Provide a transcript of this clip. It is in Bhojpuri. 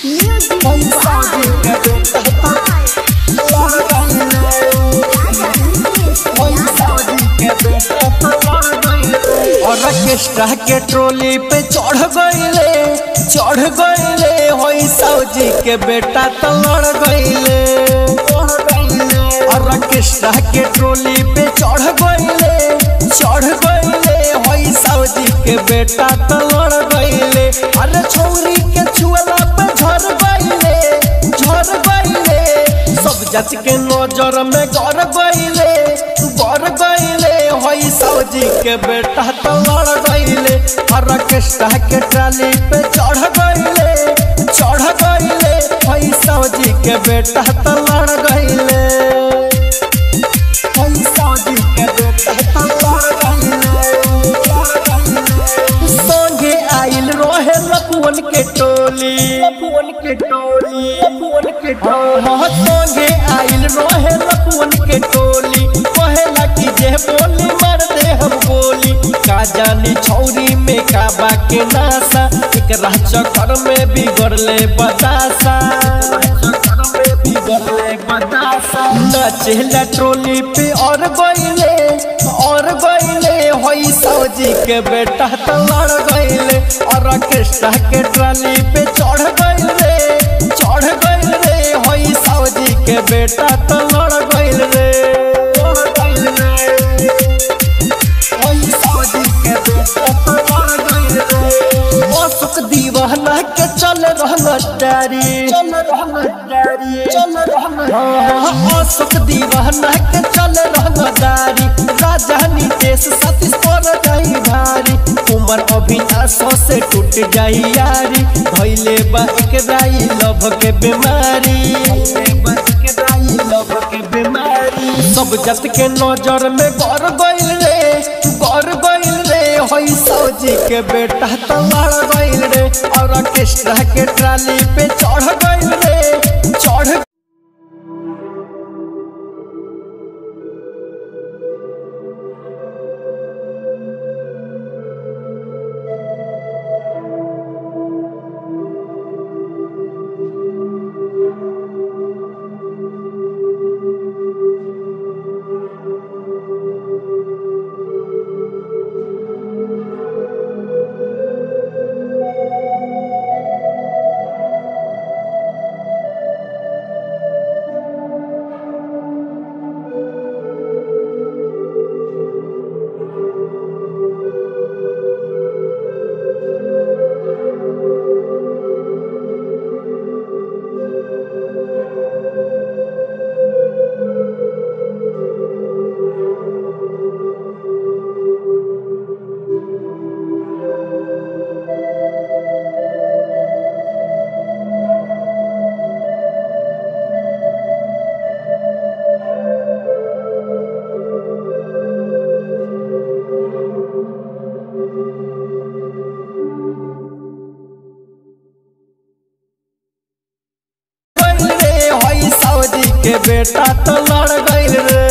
पैसा जी के बेटा लड़ गइले पैसा जी के बेटा लड़ गइले ऑर्केस्ट्रा के ट्रोली पे चढ़ गइले चढ़ गइले होई सौजी के बेटा तो लड़ गइले ऑर्केस्ट्रा के ट्रोली पे चढ़ गइले चढ़ गइले होई सौजी के बेटा तो लड़ गइले अरे छौरी के छुअला पे झर गइले झर गइले सब जात के नजर में गड़ गइले गड़ गइले होई सौजी के बेटा तो लड़ गइले ऑर्केस्ट्रा के ट्राली पे चढ़ गइले चढ़ गइले होई सौजी के बेटा तो लड़ गइले होई सौजी के बेटा तो लड़ गइले संगे आइल रोहे लपुअन के टोली लपुअन के टोली लपुअन के टोली संगे आइल रोहे लपुअन के टोली कहेला कि जे बोली मार दे हम गोली का जानी छौरी में का बा के नासा एकरा चक्कर में बिगड़ले बतासा नचेला ट्रोली पे और गइले और गइले होई सौजी के बेटा तो लड़ गइले और ऑर्केस्ट्रा के ट्राली पे चढ़ गइले चढ़ गइले होई सौजी के बेटा तो लड़ गइल रे होई सौजी के बेटा तो लड़ गइल रे अशोक दीवाना के चल रहना डारी चल रहना डारी चल रहना अशोक दीवाना के चल रहना डारी राजधानी देश सतीश पर जाई भारी उमर अभिनाश से टूट जाई यारी भइले बा एक राई लभ के बीमारी लभ के बीमारी सब जत के नजर में गड़ गइल रे गड़ गइल रे होई सौजी के बेटा तो लड़ गइल रे और ऑर्केस्ट्रा के ट्राली पे चढ़ गइल रे चढ़ गइल रे होई सौजी के बेटा तो लड़ गइल रे